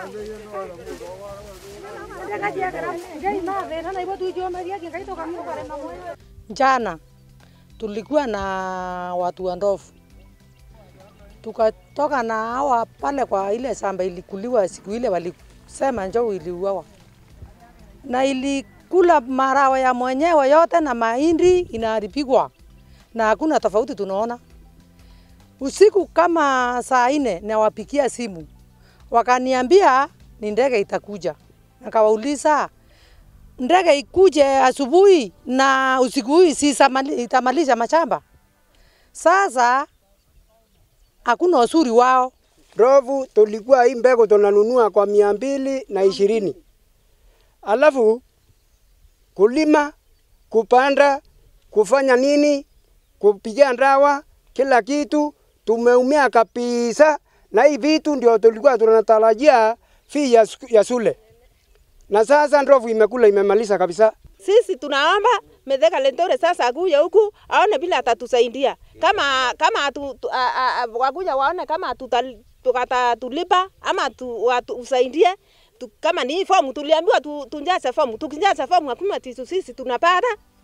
Jana tulikuwa na watu wa ndovu, tukatoka na hawa pale kwa ile shamba ilikuliwa siku ile, walisema njoo iliuawa na ilikula marawa ya mwenyewe yote na mahindi inaharibikwa, na hakuna tofauti tunaona. Usiku kama saa nne nawapikia simu, wakaniambia ni ndege itakuja. Nikawauliza ndege ikuje asubuhi na usiku huu si isamali- itamalisha mashamba? Sasa hakuna usuri wao. Ndovu tulikuwa hii mbegu tunanunua kwa mia mbili na ishirini alafu kulima, kupanda, kufanya nini, kupiga ndawa, kila kitu tumeumia kabisa, na hii vitu ndio tulikuwa tunatarajia fee ya, sku- ya shule, na sasa ndovu imekula imemaliza kabisa. Sisi tunaomba Mithika Linturi sasa akuje huku aone vile atatusaidia, kama kama atu, tu, a, a, a, wakuja waone kama tuta- tukatatulipa ama tu, watu, usaidie tu, kama ni hii fomu tuliambiwa tu, tunjaze fomu, tukijaza fomu hakuna tisu sisi tunapata